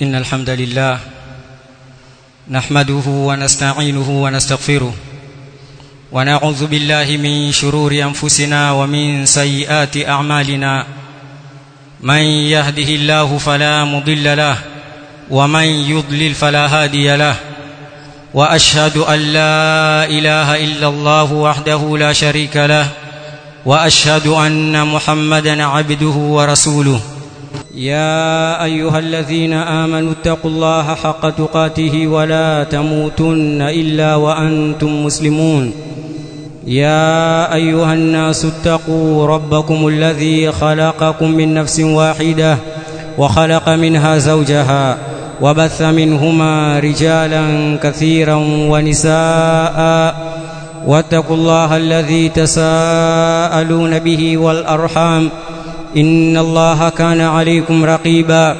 إن الحمد لله نحمده ونستعينه ونستغفره ونعوذ بالله من شرور أنفسنا ومن سيئات أعمالنا من يهده الله فلا مضل له ومن يضلل فلا هادي له واشهد ان لا اله الا الله وحده لا شريك له واشهد ان محمدا عبده ورسوله يا ايها الذين امنوا اتقوا الله حق تقاته ولا تموتن الا وانتم مسلمون يا ايها الناس اتقوا ربكم الذي خلقكم من نفس واحده وخلق منها زوجها وبث منهما رجالا كثيرا ونساء واتقوا الله الذي تساءلون به والارحام ان الله كان عليكم رقيبا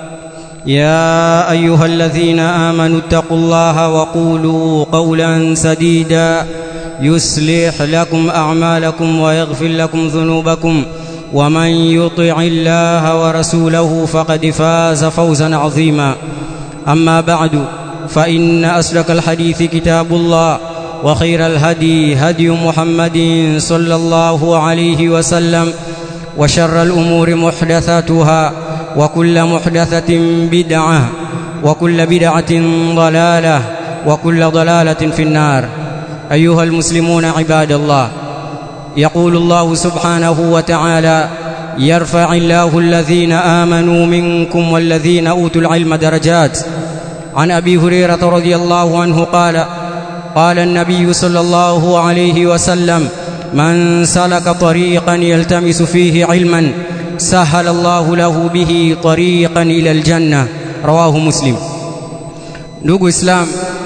يا ايها الذين امنوا اتقوا الله وقولوا قولا سديدا يصلح لكم اعمالكم ويغفر لكم ذنوبكم ومن يطع الله ورسوله فقد فاز فوزا عظيما اما بعد فان اسلك الحديث كتاب الله وخير الهدي هدي محمد صلى الله عليه وسلم وشر الامور محدثاتها وكل محدثه بدعه وكل بدعه ضلاله وكل ضلاله في النار ايها المسلمون عباد الله يقول الله سبحانه وتعالى يرفع الله الذين امنوا منكم والذين اوتوا العلم درجات عن ابي هريره رضي الله عنه قال قال النبي صلى الله عليه وسلم من سلك طريقا يلتمس فيه علما سهل الله له به طريقا الى الجنه رواه مسلم ndugu islam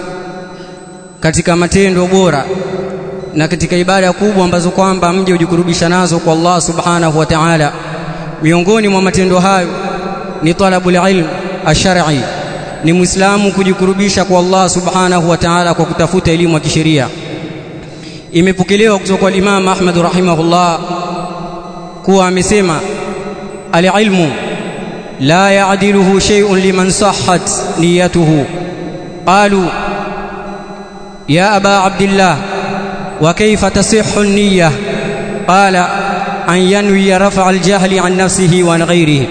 katika matendo bora na katika ibada kubwa ambazo kwamba mje ujikurubisha nazo kwa Allah subhanahu wa ta'ala miongoni mwa matendo hayo ni talabul ilm ash-shar'i ni muislamu kujikurubisha kwa Allah subhanahu wa ta'ala kwa kutafuta elimu ya kisheria imepokelewa kutoka kwa Imam Ahmad rahimahullah kuwa amesema al-ilmu la ya'diluhu shay'un liman sahhat niyatuhu qalu ya aba abdillah وكيف تصح النية قال أن ينوي رفع الجهل عن نفسه وعن غيره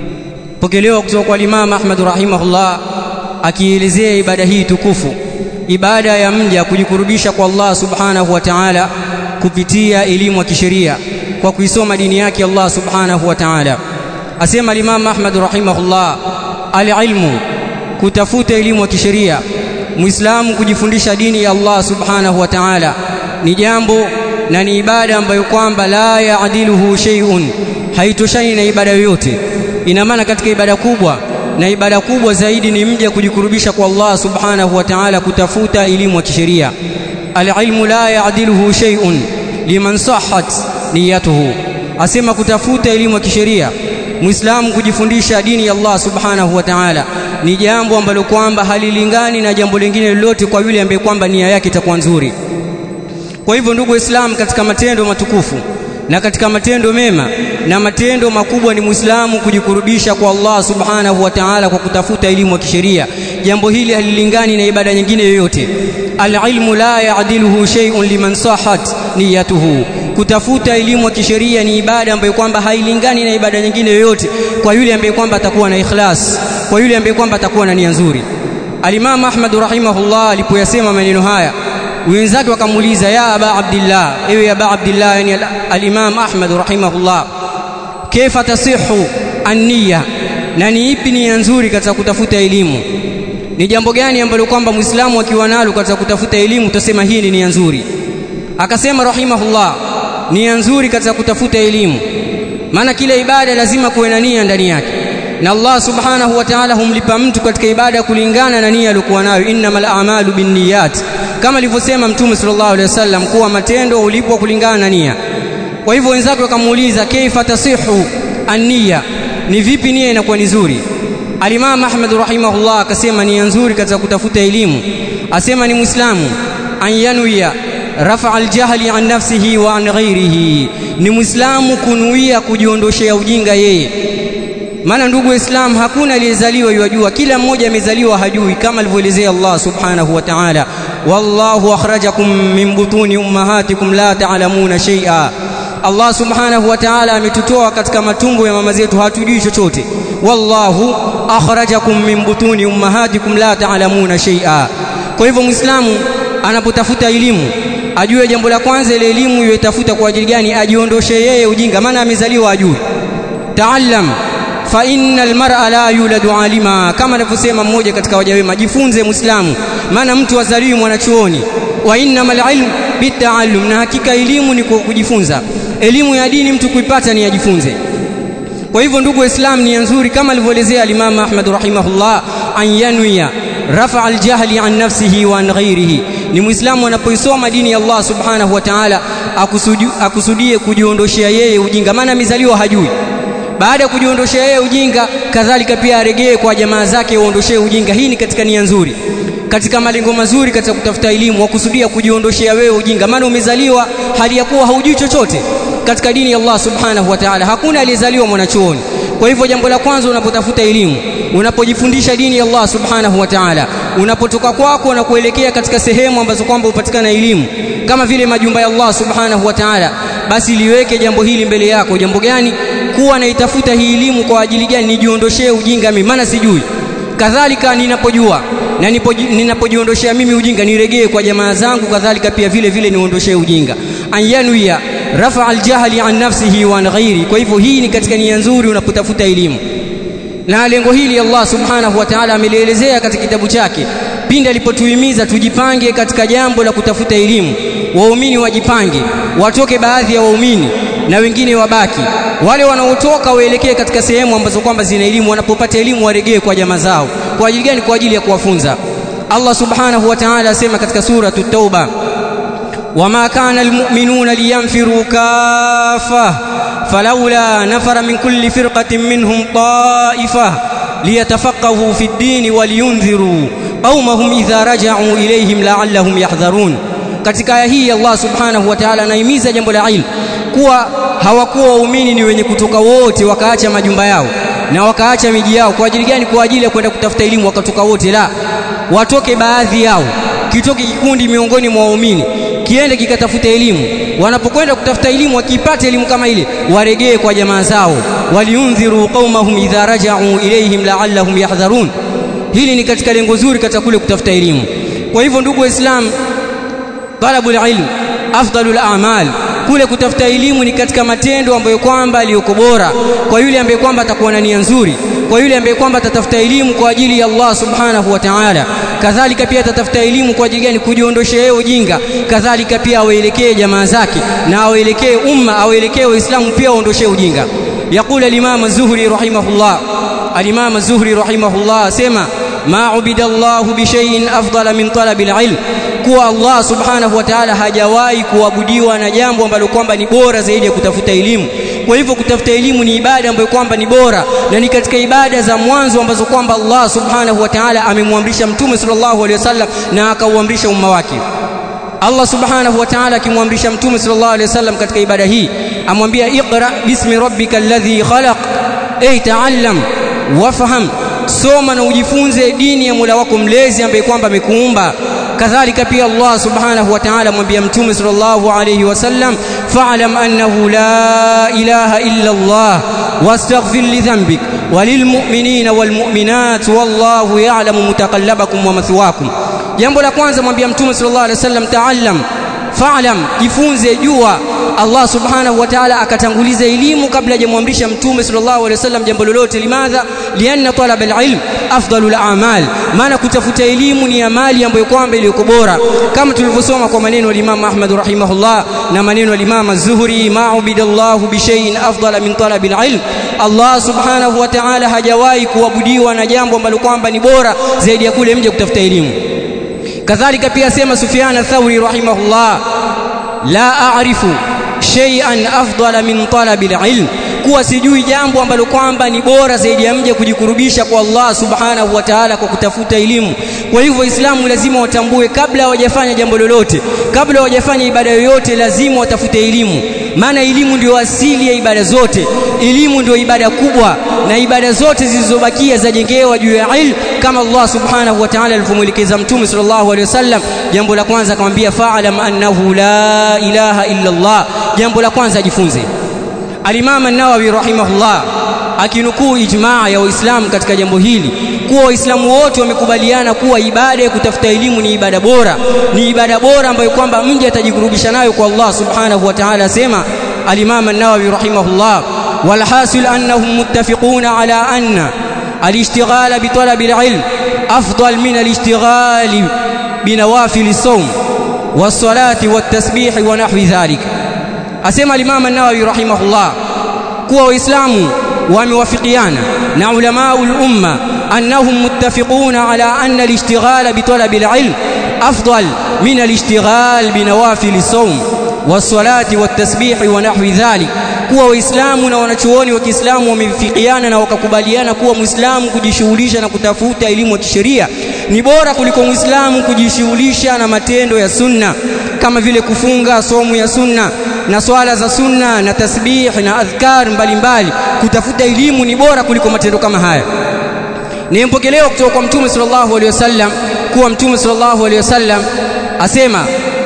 pokelewa kutoka kwa Imam Ahmad rahimahullah akielezea ibada hii tukufu ibada ya mja kujikurubisha kwa Allah subhanahu wa ta'ala kupitia elimu ya kisheria kwa kuisoma dini yake Allah subhanahu wa ta'ala asema Imam Ahmad rahimahullah al-ilmu kutafuta elimu ya kisheria muislamu kujifundisha dini ya Allah subhanahu wa ta'ala ni jambo na ni ibada ambayo kwamba la yaadiluhu shay'un haitoshani na ibada yoyote ina maana katika ibada kubwa na ibada kubwa zaidi ni mja kujikurubisha kwa Allah subhanahu wa ta'ala kutafuta elimu ya kisheria alilmu la yaadiluhu shay'un liman sahhat niyatuhu asema kutafuta elimu ya kisheria muislamu kujifundisha dini ya Allah subhanahu wa ta'ala ni jambo ambalo kwamba halilingani na jambo lingine lolote kwa yule ambaye kwamba nia yake itakuwa nzuri kwa hivyo ndugu waislamu katika matendo matukufu na katika matendo mema na matendo makubwa ni muislamu kujikurubisha kwa Allah subhanahu wa ta'ala kwa kutafuta elimu ya kisheria jambo hili halilingani na ibada nyingine yoyote alilmu la yaadiluhu shay'un liman sahat niyatuhu kutafuta elimu ya kisheria ni ibada ambayo kwamba hailingani na ibada nyingine yoyote kwa yule ambaye kwamba atakuwa na ikhlas kwa yule ambaye kwamba atakuwa na nia nzuri Al-Imam Ahmad rahimahullah alipoyasema maneno haya wenzake wakamuuliza ya aba abdillah ewe aba abdillah yani al-Imam Ahmad rahimahullah kaifa tasihu an-niyya na ni ipi nia nzuri katika kutafuta elimu ni jambo gani ambalo kwamba muislamu akiwa nalo katika kutafuta elimu tutasema hii ni nia nzuri akasema rahimahullah nia nzuri katika kutafuta elimu maana kila ibada lazima kuwe na nia ndani yake na Allah subhanahu wa ta'ala humlipa mtu katika ibada kulingana na nia aliyokuwa nayo innamal a'malu binniyat kama alivyosema mtume sallallahu alaihi wasallam kuwa matendo hulipwa kulingana na nia kwa hivyo wenzake wakamuuliza kaifa tasihu an-niyya ni vipi nia inakuwa ni nzuri Al-Imam Ahmad rahimahullah akasema nia nzuri katika kutafuta elimu asema ni muislamu an yanwiya rafa aljahli an nafsihi wa an ghairihi ni muislamu kunuia kujiondoshea ujinga yeye maana ndugu Islam hakuna aliyezaliwa yajua kila mmoja amezaliwa hajui kama alivyoelezea Allah subhanahu wa ta'ala wallahu akhrajakum min butuni ummahatikum la ta'lamuna shay'a Allah subhanahu wa ta'ala ametutoa katika matumbo ya mama zetu hatujui chochote wallahu akhrajakum min butuni ummahatikum la ta'lamuna shay'a kwa hivyo muislamu anapotafuta elimu ajue jambo la kwanza ile elimu yoitafuta kwa ajili gani ajiondoshe yeye ujinga maana amezaliwa ajui taallam fa innal mar'a la yuladu alima kama anavyosema mmoja katika waja wema jifunze muislamu maana mtu azaliwi mwanachuoni wa innamal ilm bitaallum na hakika elimu ni kujifunza elimu ya dini mtu kuipata ni ajifunze kwa hivyo ndugu waislamu ni nzuri kama alivyoelezea al-Imam Ahmad rahimahullah an yanwiya rafa al-jahli an nafsihi wa an ghairihi ni muislamu anapoisoma dini ya Allah subhanahu wa ta'ala akusudie kujiondoshea yeye ujinga maana amezaliwa hajui baada ya kujiondoshea yeye ujinga kadhalika pia aregee kwa jamaa zake waondoshee ujinga hii ni katika nia nzuri katika malengo mazuri katika kutafuta elimu wakusudia kujiondoshea wewe ujinga maana umezaliwa hali ya kuwa haujui chochote katika dini ya Allah subhanahu wa ta'ala hakuna aliyezaliwa mwanachuoni kwa hivyo jambo la kwanza unapotafuta elimu unapojifundisha dini ya Allah subhanahu wa ta'ala unapotoka kwako na kuelekea katika sehemu ambazo kwamba upatikana elimu kama vile majumba ya Allah subhanahu wa ta'ala basi liweke jambo hili mbele yako jambo gani kuwa naitafuta hii elimu kwa ajili gani nijiondoshee ujinga mimi maana sijui kadhalika ninapojua na ninapojiondoshea mimi ujinga niregee kwa jamaa zangu kadhalika pia vile vile niondoshee ujinga anyanuia rafa aljahli an nafsihi wa an ghairi kwa hivyo hii ni katika nia nzuri unapotafuta elimu na lengo hili Allah subhanahu wa ta'ala amelielezea katika kitabu chake pindi alipotuhimiza tujipange katika jambo la kutafuta elimu waumini wajipange watoke baadhi ya waumini na wengine wabaki wale wanaotoka waelekee katika sehemu ambazo kwamba zina elimu wanapopata elimu waregee kwa jamaa zao kwa ajili gani kwa ajili ya kuwafunza Allah subhanahu wa ta'ala asema katika sura at-tauba wama kana almu'minuna liyanfiru kaffa falawla nafara min kulli firqatin minhum ta'ifa liyatafaqahu fi ad-din waliyunziru qaumahum idha raja'u ilayhim la'allahum yahdharun katika aya hii Allah subhanahu wa ta'ala anahimiza jambo la ilmu kuwa hawakuwa waumini ni wenye kutoka wote wakaacha majumba yao na wakaacha miji yao kwa ajili gani kwa ajili ya kwenda kutafuta elimu wakatoka wote la watoke baadhi yao kitoke kikundi miongoni mwa waumini kiende kikatafuta elimu wanapokwenda kutafuta elimu wakipata elimu kama ile waregee kwa jamaa zao waliundhiru qaumahum idha raja'u ilayhim la'allahum yahdharun hili ni katika lengo zuri katika kule kutafuta elimu kwa hivyo ndugu waislamu talabul ilm afdalul a'mal kule kutafuta elimu ni katika matendo ambayo kwamba aliyoko bora kwa yule ambaye kwamba atakuwa na nia nzuri kwa yule ambaye kwamba atatafuta elimu kwa ajili ya Allah subhanahu wa ta'ala kadhalika pia atatafuta elimu kwa ajili gani kujiondosha yeye ujinga kadhalika pia awaelekee jamaa zake na awaelekee umma awaelekee waislamu pia waondoshe ujinga يقول الإمام الزهري رحمه الله الإمام الزهري رحمه الله سمع ما عبد الله بشيء أفضل من طلب العلم kuwa Allah subhanahu wa ta'ala hajawahi kuabudiwa na jambo ambalo kwamba ni bora zaidi ya kutafuta elimu kwa hivyo kutafuta elimu ni ibada ambayo kwamba ni bora na ni katika ibada za mwanzo ambazo kwamba Allah subhanahu wa ta'ala amemwamrisha mtume sallallahu alaihi wasallam na akauamrisha umma wake Allah subhanahu wa ta'ala akimwamrisha mtume sallallahu alaihi wasallam katika ibada hii amwambia iqra bismi rabbikal ladhi khalaq ay ta'allam wafaham soma na ujifunze dini ya Mola wako mlezi ambaye kwamba amekuumba kadhalika pia Allah subhanahu wa ta'ala mwambia mtume sallallahu alayhi wasallam fa'lam annahu la ilaha illa Allah wastaghfir li dhanbik walilmu'minina walmu'minat wallahu ya'lamu mutaqallabakum wa mathwakum jambo la kwanza mwambia mtume sallallahu alayhi wasallam ta'allam fa'lam jifunze jua Allah subhanahu wa ta'ala akatanguliza elimu kabla hajamwamrisha mtume sallallahu alaihi wasallam jambo lolote limadha lianna talab alilm afdalul a'mal maana kutafuta elimu ni amali ambayo kwamba iliyoko bora kama tulivyosoma kwa maneno ya Imam Ahmad rahimahullah na maneno ya Imam Az-Zuhri ma'ubidallahu bi shay'in afdala min talab alilm Allah subhanahu wa ta'ala hajawahi kuabudiwa na jambo ambalo kwamba ni bora zaidi ya kule mje kutafuta elimu kadhalika pia sema Sufyan ath-Thawri rahimahullah la a'rifu shay'an afdala min talabi alilm kuwa sijui jambo ambalo kwamba ni bora zaidi ya mje kujikurubisha kwa Allah subhanahu wa ta'ala kwa kutafuta elimu kwa hivyo waislamu lazima watambue kabla hawajafanya jambo lolote kabla hawajafanya ibada yoyote lazima watafute elimu maana elimu ndio asili ya ibada zote elimu ndio ibada kubwa na ibada zote zilizobakia zajengewa juu ya ilmu kama Allah subhanahu wa ta'ala alivyomwelekeza mtume sallallahu alaihi wasallam jambo la kwanza akamwambia fa'lam annahu la ilaha illa Allah jambo la kwanza ajifunze Al-Imam An-Nawawi rahimahullah akinukuu ijmaa ya Waislamu katika jambo hili kuwa Waislamu wote wamekubaliana kuwa ibada ya kutafuta elimu ni ibada bora, ni ibada bora ambayo kwamba mja atajikurubisha nayo kwa Allah subhanahu wa ta'ala. Asema Al-Imam An-Nawawi rahimahullah, walhasil annahum muttafiquna ala anna al-ishtighal bi talab al-ilm afdal min al-ishtighal bi nawafil as-sawm was-salati wat-tasbih wa nahwi dhalik. Asema Al-Imam An-Nawawi rahimahullah kuwa Waislamu wamewafikiana na ulamaul umma annahum muttafiquna ala anna al-ishtighal bi talab al-ilm afdal min al-ishtighal bi nawafil as-sawm was-salati wat-tasbih wa nahwi dhalik kuwa waislamu na wanachuoni wa Kiislamu wamefikiana na wakakubaliana kuwa muislamu kujishughulisha na kutafuta elimu ya kisheria ni bora kuliko muislamu kujishughulisha na matendo ya sunna kama vile kufunga somu ya sunna na swala za sunna na tasbih na adhkar mbalimbali kutafuta elimu ni bora kuliko matendo kama haya nimpokelewa kutoka kwa mtume sallallahu alaihi wasallam kuwa mtume sallallahu alaihi wasallam asema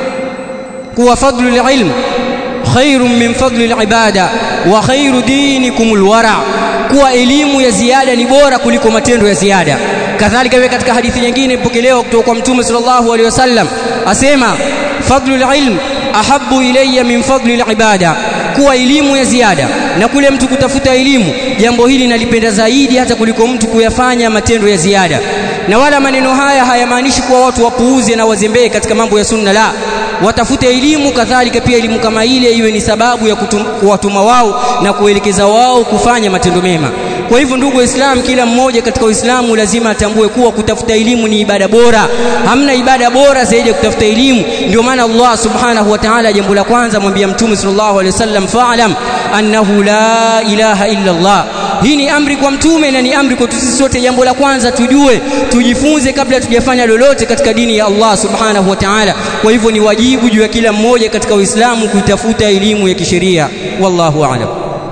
kuwa fadlul ilm khairun min fadlil ibada wa khairu dinikumul wara kuwa elimu ya ziada ni bora kuliko matendo ya ziada kadhalika wewe katika hadithi nyingine ipokelewa kutoka kwa mtume sallallahu alaihi wasallam asema fadlul ilm ahabbu ilayya min fadlil ibada kuwa elimu ya ziada na kule mtu kutafuta elimu jambo hili nalipenda zaidi hata kuliko mtu kuyafanya matendo ya ziada na wala maneno haya hayamaanishi kuwa watu wapuuze na wazembee katika mambo ya sunna la watafute elimu kadhalika pia elimu kama ile iwe ni sababu ya kuwatuma wao na kuelekeza wao kufanya matendo mema kwa hivyo ndugu waislamu kila mmoja katika uislamu lazima atambue kuwa kutafuta elimu ni ibada bora hamna ibada bora zaidi ya kutafuta elimu ndio maana Allah subhanahu wa ta'ala jambo la kwanza mwambia mtume sallallahu alaihi wasallam fa'lam annahu la ilaha illa Allah hii ni amri kwa mtume na ni amri kwa sisi sote jambo la kwanza tujue tujifunze kabla tujafanya lolote katika dini ya Allah subhanahu wa ta'ala kwa hivyo ni wajibu juu ya kila mmoja katika uislamu kuitafuta elimu ya kisheria wallahu a'lam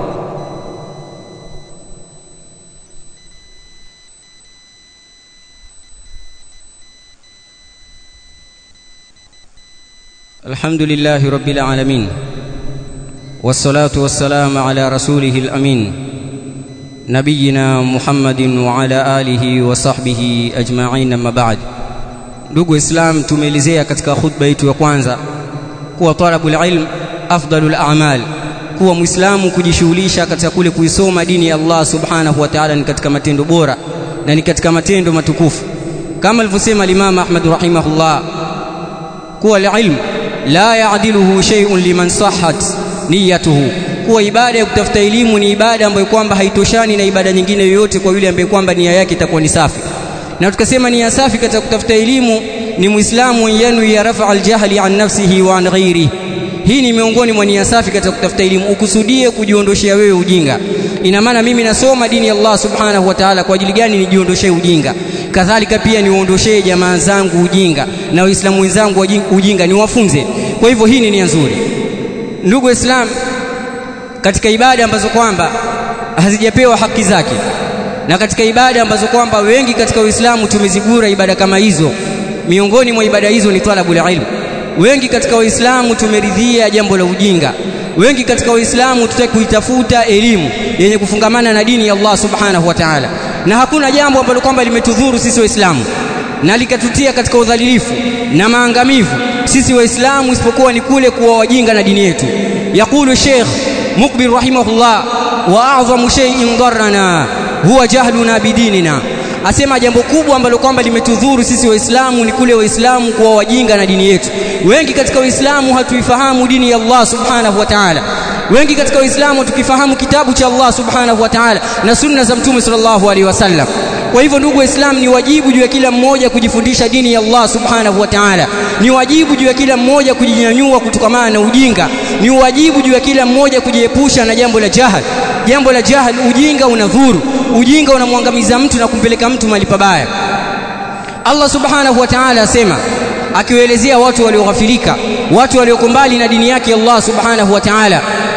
الحمد لله رب العالمين والصلاة والسلام على رسوله الأمين نبينا محمد وعلى آله وصحبه أجمعين أما بعد ndugu islam tumeelezea katika khutba yetu ya kwanza kuwa talabul ilm afdalul a'mal kuwa muislamu kujishughulisha katika kule kuisoma dini ya Allah subhanahu wa ta'ala ni katika matendo bora na ni katika matendo matukufu kama alivyosema Imam Ahmad rahimahullah kuwa ilm la yaadiluhu shay'un liman sahhat niyatuhu kuwa ibada ya kutafuta elimu ni ibada ambayo kwamba haitoshani na ibada nyingine yoyote kwa yule ambaye kwamba nia yake itakuwa ni safi na tukasema nia safi katika kutafuta elimu ni muislamu yanu ya rafa aljahli an nafsihi wa an ghairi hii ni miongoni mwa nia safi katika kutafuta elimu ukusudie kujiondoshea wewe ujinga ina maana mimi nasoma dini ya Allah subhanahu wa ta'ala kwa ajili gani nijiondoshee ujinga kadhalika pia niwaondoshee jamaa zangu ujinga na waislamu wenzangu ujinga niwafunze kwa hivyo hii ni nia nzuri ndugu waislamu katika ibada ambazo kwamba hazijapewa haki zake na katika ibada ambazo kwamba wengi katika Uislamu tumezigura ibada kama hizo miongoni mwa ibada hizo ni talabul ilm wengi katika Waislamu tumeridhia jambo la ujinga wengi katika Waislamu tutaki kuitafuta elimu yenye kufungamana na dini ya Allah subhanahu wa ta'ala na hakuna jambo ambalo kwamba limetudhuru sisi Waislamu na likatutia katika udhalilifu na maangamivu sisi Waislamu isipokuwa ni kule kuwa wajinga na dini yetu yaqulu Sheikh Mukbil rahimahullah wa a'zamu shay'in darrana huwa jahluna bidinina asema jambo kubwa ambalo kwamba limetudhuru sisi waislamu ni kule waislamu kuwa wajinga na dini yetu wengi katika waislamu hatuifahamu dini ya Allah subhanahu wa ta'ala wengi katika waislamu tukifahamu kitabu cha Allah subhanahu wa ta'ala na sunna za mtume sallallahu alaihi wasallam kwa hivyo ndugu waislamu ni wajibu juu ya kila mmoja kujifundisha dini ya Allah subhanahu wa ta'ala ni wajibu juu ya kila mmoja kujinyanyua kutokamana na ujinga ni wajibu juu ya kila mmoja kujiepusha na jambo la jahal jambo la jahal ujinga unadhuru ujinga unamwangamiza mtu na kumpeleka mtu mahali pabaya Allah subhanahu wa ta'ala asema akiwaelezea watu walioghafilika watu walioko mbali na dini yake Allah subhanahu wa ta'ala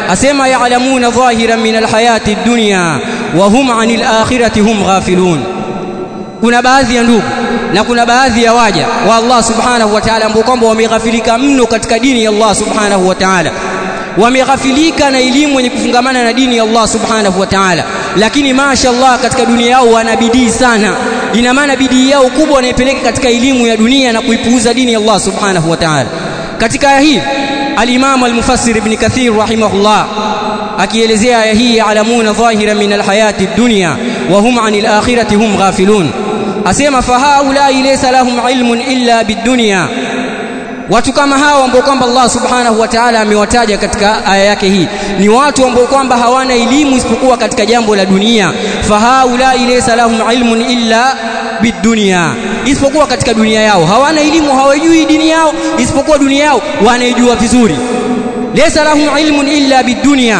asema ya'lamuna dhahiran min alhayati ad-dunya wa hum 'anil akhirati hum ghafilun kuna baadhi ya ndugu na kuna baadhi ya waja wa Allah subhanahu wa ta'ala ambao kwamba wameghafilika mno katika dini ya Allah subhanahu wa ta'ala wameghafilika na elimu yenye kufungamana na dini ya Allah subhanahu wa ta'ala lakini mashaallah katika dunia yao wana bidii sana ina maana bidii yao kubwa wanaipeleka katika elimu ya dunia na kuipuuza dini ya Allah subhanahu wa ta'ala katika aya hii al-Imam al-Mufassir Ibn Kathir rahimahullah akielezea aya hii alamuna dhahira min alhayati ad-dunya wa hum 'anil akhirati hum ghafilun asema fahaula laysa lahum ilmun illa bid-dunya watu kama hao ambao kwamba Allah subhanahu wa ta'ala amewataja katika aya yake hii ni watu ambao kwamba hawana elimu isipokuwa katika jambo la dunia fahaula laysa lahum ilmun illa bidunia isipokuwa katika dunia yao hawana elimu hawajui dini yao isipokuwa dunia yao wanaijua vizuri laysa lahum ilmun illa bidunia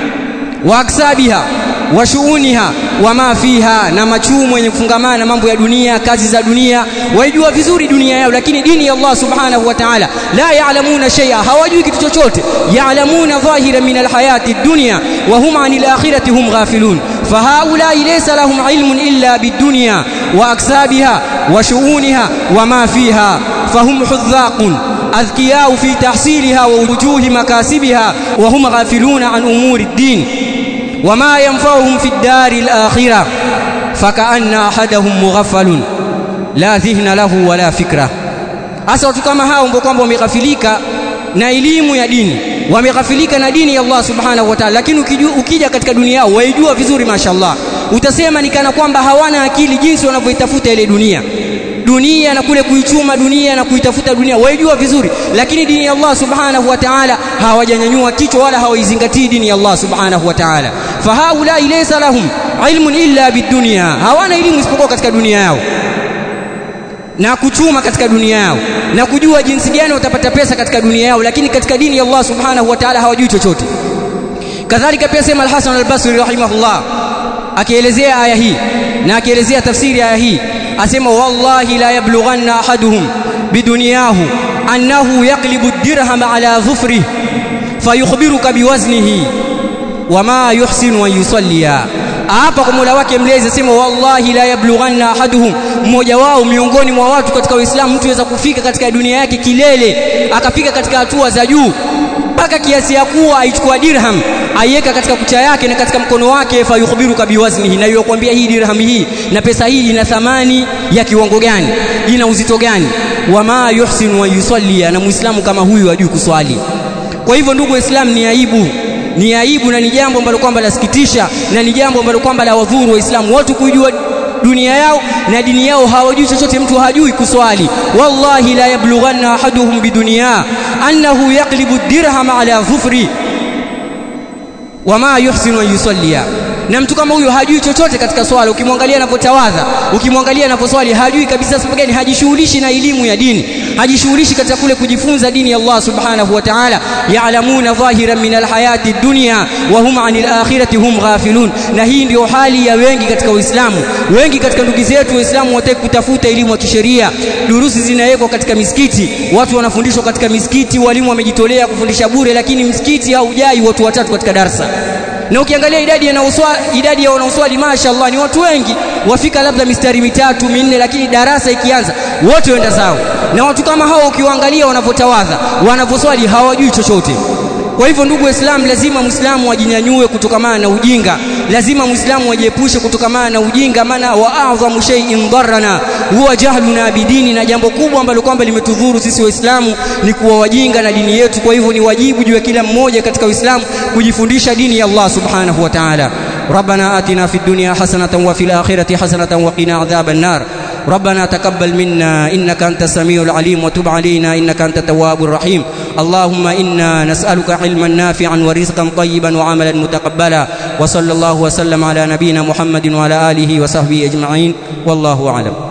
wa aksabiha wa shuuniha wa ma fiha na machumo yenye kufungamana na mambo ya dunia kazi za dunia waijua vizuri dunia yao lakini dini ya Allah subhanahu wa ta'ala la ya'lamuna shay'a hawajui kitu chochote ya'lamuna dhahira min alhayati dunya wa hum 'anil akhirati hum ghafilun fahaula laysa lahum ilmun illa bidunya wa aksabiha wa shuuniha wa ma fiha fahum hudhaqun أذكياء في تحصيلها ووجوه مكاسبها وهم غافلون عن أمور الدين وما ينفعهم في الدار الآخرة فكأن أحدهم مغفل لا ذهن له ولا فكرة hasa watu kama hao ambao kwamba wameghafilika na elimu ya dini wameghafilika na dini ya Allah subhanahu wa ta'ala lakini ukija katika dunia yao waijua vizuri mashallah utasema ni kana kwamba hawana akili jinsi wanavyoitafuta ile dunia dunia na kule kuichuma dunia na kuitafuta dunia waijua vizuri lakini dini ya Allah subhanahu wa ta'ala hawajanyanyua kichwa wala hawaizingatii dini ya Allah subhanahu wa ta'ala fahaula laysa lahum ilmun illa bidunya hawana elimu isipokuwa katika dunia yao na kuchuma katika dunia yao na kujua jinsi gani watapata pesa katika dunia yao lakini katika dini ya Allah subhanahu wa ta'ala hawajui chochote kadhalika pia sema al-Hasan al-Basri rahimahullah akielezea aya hii na akielezea tafsiri ya aya hii asema wallahi la yablughanna ahaduhum bidunyahu annahu yaqlibu ad-dirham ala dhufrihi fayukhbiruka biwaznihi wama yuhsinu an yusalliya hapa kwa Mola wake mlezi asema wallahi la yablughanna ahaduhum mmoja wao miongoni mwa watu katika Uislamu mtu aweza kufika katika dunia yake kilele akafika katika hatua za juu mpaka kiasi ya kuwa aichukua dirham aiweka katika kucha yake na katika mkono wake fayukhbiruka biwaznihi na yukwambia hii dirham hii na pesa hii ina thamani ya kiwango gani ina uzito gani wama yuhsinu wa yusalli na muislamu kama huyu hajui kuswali kwa hivyo ndugu waislamu ni aibu ni aibu na ni jambo ambalo kwamba lasikitisha na ni jambo ambalo kwamba la wadhuru waislamu watu kujua dunia yao na dini yao hawajui chochote mtu hajui kuswali wallahi la yablughanna ahaduhum bidunya annahu yaqlibu dirham ala dhufri wama yuhsinu an yusallia na mtu kama huyo hajui chochote katika swala ukimwangalia anapotawadha ukimwangalia anaposwali hajui kabisa sababu gani hajishughulishi na elimu ya dini hajishughulishi katika kule kujifunza dini ya Allah subhanahu wa ta'ala ya'lamuna dhahiran min alhayati dunya wa hum 'anil akhirati hum ghafilun na hii ndio hali ya wengi katika Uislamu wengi katika ndugu zetu Waislamu wataki kutafuta elimu ya kisheria durusi zinawekwa katika misikiti watu wanafundishwa katika misikiti walimu wamejitolea kufundisha bure lakini msikiti haujai watu watatu katika darsa na ukiangalia idadi ya idadi ya wanaoswali mashaallah ni watu wengi wafika labda mistari mitatu minne lakini darasa ikianza wote wenda zao na watu kama hao ukiwaangalia wanavyotawadha wanavyoswali hawajui chochote kwa hivyo ndugu waislamu lazima muislamu ajinyanyue kutokamana na ujinga lazima muislamu ajiepushe kutokamana na ujinga maana wa a'dhamu shay'in darrana huwa jahluna bidini na jambo kubwa ambalo kwamba limetudhuru sisi waislamu ni kuwa wajinga na dini yetu kwa hivyo ni wajibu juu ya kila mmoja katika uislamu kujifundisha dini ya Allah subhanahu wa ta'ala ربنا آتنا في الدنيا حسنة وفي الآخرة حسنة وقنا عذاب النار ربنا تقبل منا إنك أنت السميع العليم وتب علينا إنك أنت التواب الرحيم اللهم إنا نسألك علما نافعا ورزقا طيبا وعملا متقبلا وصلى الله وسلم على نبينا محمد وعلى آله وصحبه أجمعين والله أعلم